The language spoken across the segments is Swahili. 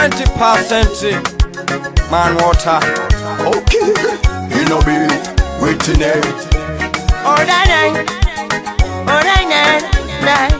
90% man water. Okay, you know be waiting it. Oh, nine, nine. Oh, nine, nine, nine.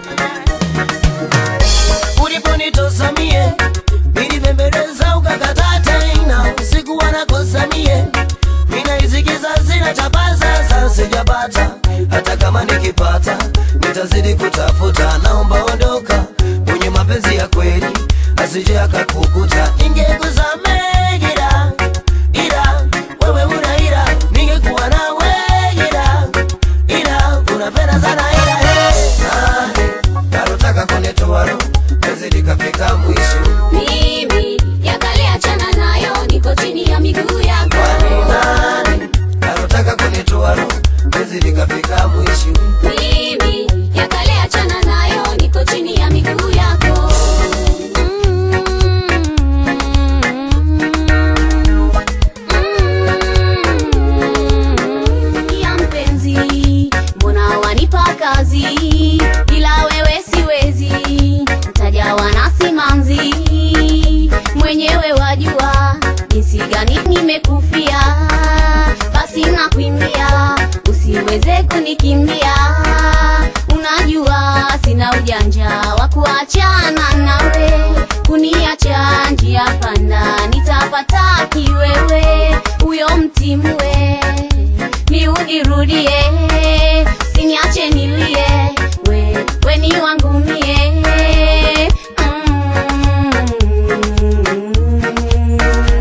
uliponitosa mie nilibembeleza ukakataa tena usiku wanakosa mie minaisikiza sina chapa sasa sijapata hata kama nikipata nitazidi kutafuta naomba ondoka mwenye mapenzi ya kweli asije akakukuta ningekusamehe ila ila wewe una ila ningekuwa nawe ila ila unapenda sana ila hey. nalotaka kunitoa roho penzi likafika mwisho mimi yakale achana nayo niko chini ya miguu yako kwani nani nalotaka kunitoa roho penzi likafika mwisho mimi yakale achana nayo niko chini ya miguu yako ya mpenzi mbona wanipa kazi ila wewe siwezi mtajawa na simanzi mwenyewe wajua jinsi gani nimekufia basi nakuimbia usiweze kunikimbia unajua sina ujanja wa kuachana nawe kuniacha njia panda nitapata kiwewe huyo mtimwe niudirudie siniache nilie we, we ni wangu mie Mm.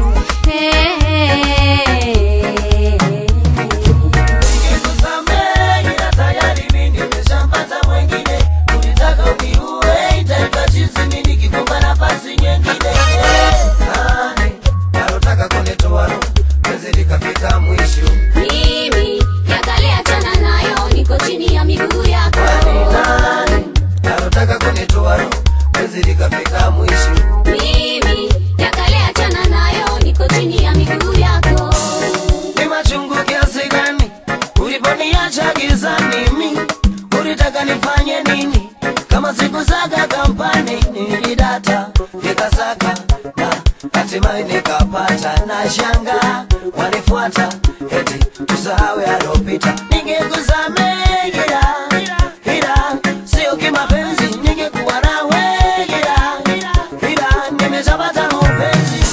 Hey. Ningekusamehe ila tayari mimi nimeshampata mwengine ulitaka uniue itaitwa chizi mimi nikikupa nafasi nyingine nani nalotaka kunitoa roho penzi likafika mwisho mimi yakale achana nayo niko chini ya miguu yako kwani nani nalotaka kunitoa roho penzi likafika mwisho mimi yakale achana nayo niko chini ya miguu yako ni machungu kiasi gani uliponiacha gizani mi ulitaka nifanye nini kama sikusaka kampani nilidata nikasaka na hatimaye nikapata na shanga wanifuata eti tusahau yalopita ningekusamehe ila ila sio kimapenzi ningekuwa nawe ila ila nimeshapata upenzi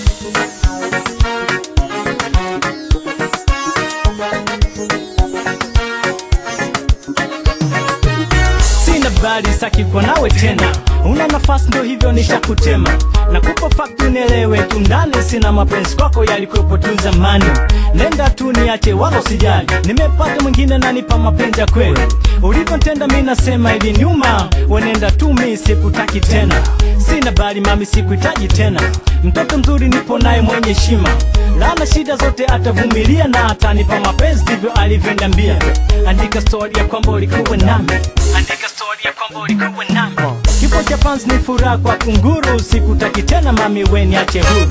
sina bali saki kwa nawe tena una nafasi ndo hivyo nishakutema nakupa fakti unielewe tu ndani sina mapenzi kwako yalikuwepo tu zamani nenda tu niache wala usijali nimepata mwingine nanipa mapenzi ya kweli ulivyontenda mi nasema hivi nyuma wenenda tu mi sikutaki tena sina bali mami sikuhitaji tena mtoto mzuri nipo naye mwenye heshima lana shida zote atavumilia na atanipa mapenzi ndivyo alivyoniambia andika stori ya kwamba ulikuwa nami andika stori ya kwamba ulikuwa nami kifo cha panzi ni furaha kwa kunguru sikutaki tena mami we niache huru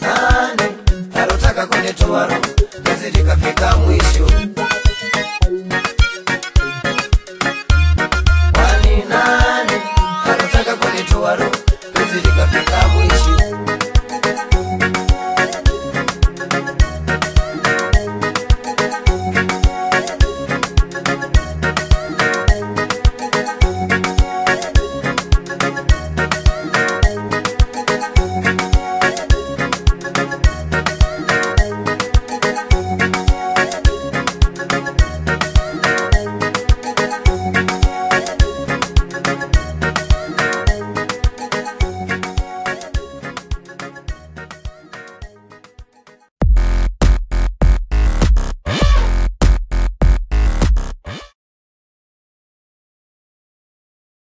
nani nalotaka kunitoa roho penzi likafika mwisho